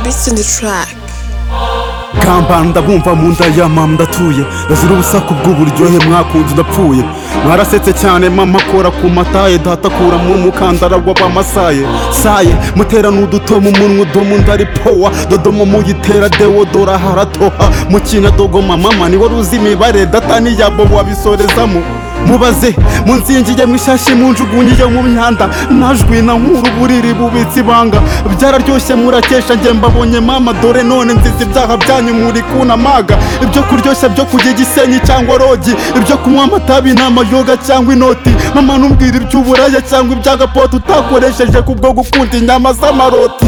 Beats on the track. kambanda bumva mu nda ya mama ndatuye ndazira ubusaku bw'uburyohe mwakunze udapfuye mwarasetse cyane mama akora ku mataye data akura mu mukandara w'abamasaye saye muterana uduto mu munwa udomo ndari powa dodomo muyitera deodora haratoha mu kinyadogo mama mama ni wari uzi imibare data n'iyabo wabisorezamo mubaze munzingiye mu ishashi munjugunyiye mu myanda najwi na nkuru buriri bubitse ibanga byararyoshye murakesha njye mbabonye mama dore none nziza ibyaha byanyu muri kunamaga ibyo kuryoshya byo kujya igisenyi cyangwa rogi ibyo kunywa amatabi n'amayoga cyangwa inoti mama numbwira iby'uburaya cyangwa iby'agapoto utakoresheje kubwo gukunda inyama z'amaroti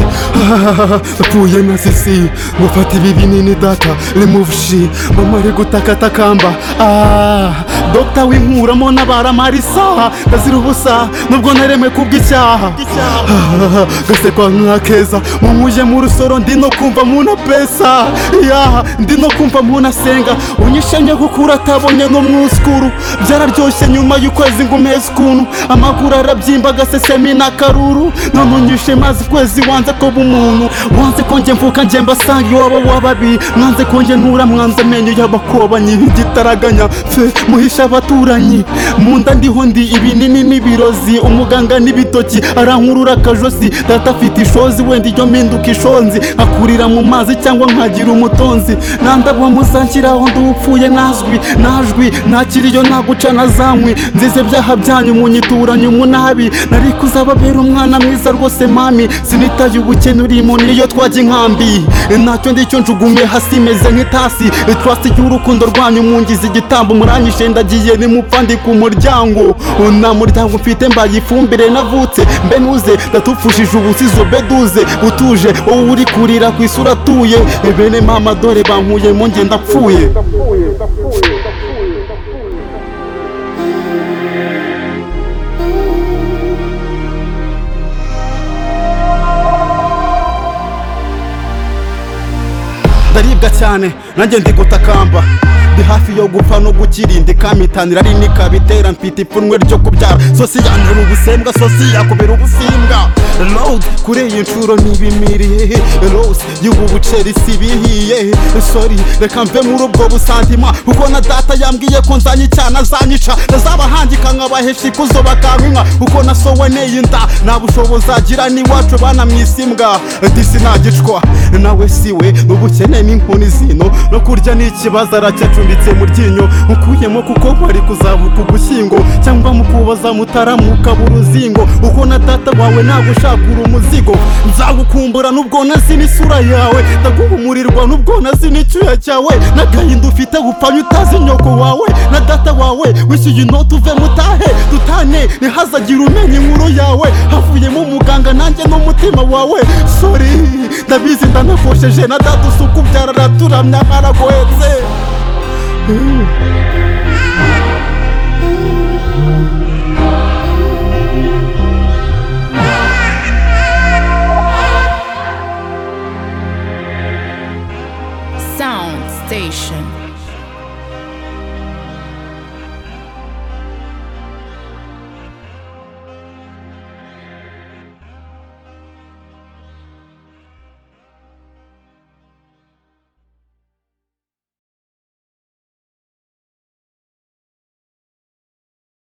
apfuye na sisi mufata ibi binini data remove shi mama ari gutakatakamba ah dogita winkuramo n'abaramara isaha ndazira ubusa nubwo naremwe kubw'icyaha Ah, gasekwa nka keza munkuje mu rusoro ndi no kumva muna pesa yaha ndi no kumva muna senga unyishe njye gukura atabonye no mwuskuru byararyoshye nyuma y'ukwezi ngo umeze ukuntu amaguru arabyimba agasesemi n'akaruru none unyishe maze ukwezi wanze kuba umuntu wanze ko njye mvuka njye mbasanga iwabo wababi mwanze ko njye ntura mwanze amenyo y'abakobanyi igitaraganya fe muhisha abaturanyi mu nda ndiho ndi ibinini n'ibirozi umuganga n'ibitoki arankurura akajosi data afite ishozi wenda iyo mpinduka ishonzi akurira mu mazi cyangwa nkagira umutonzi nandabwa muzanshyiraho ndupfuye nazwi najwi nakiriyo naguca na zankwi nzize byaha byanyu munyituranye umunabi nari kuzababera umwana mwiza rwose mami sinitaye ubukene urimo niyo twajya inkambi ntacyo ndicyo njugumiye hasi imeze nk'itasi itwasi y'urukundo rwanyu mungize igitambo muranyishe ndagiye nimupfa ndi ku muryango nta muryango mfite mbaye ifumbire navutse mbe nuze ndatupfushije ubusizo be duze utuje wowe uri kurira ku isura atuye bene mama dore bankuye mu ngenda apfuye ndaribwa cyane nanjye ndi gutakamba ndi hafi yo gupfa no gukirinda ikamitanira ari nikabitera mfite ipfunwe ryo kubyara sosi yanjura ubusembwa sosi yakubera ubusimbwa load kuri iyi nshuro ntibimiriye rose y'ubu buceri sibihiye sori reka mve muri ubwo busantima kuko na data yambwiye ko nzanye icyana azanyica ndazabahandika nkabahesha ikuzo bakankwinka kuko nasowe neye inda nta bushobozi agira n'iwacu banamwisimbwa disi ntagicwa nawe siwe ubukene n'inkoni zino no kurya ni ikibazo aracyacumbitse mu ryinyo ukuyemo kuko bari kuzabuka ugushyingo cyangwa mu kubaza mutaramuka buruzingo uko na data wawe ntabwo ushakura umuzigo nzagukumbura n'ubwo nazi n'isura yawe ndaguhumurirwa n'ubwo nazi n'icyuya cyawe n'agahinda ufite gupfanya utazi nyoko wawe na data wawe wishyuye inoti uve mutahe dutane ntihazagire umenya inkuru yawe havuyemo umuganga nanjye n'umutima wawe sori ndabizi ndanafosheje na data usuku byararaturamya mwaragohetse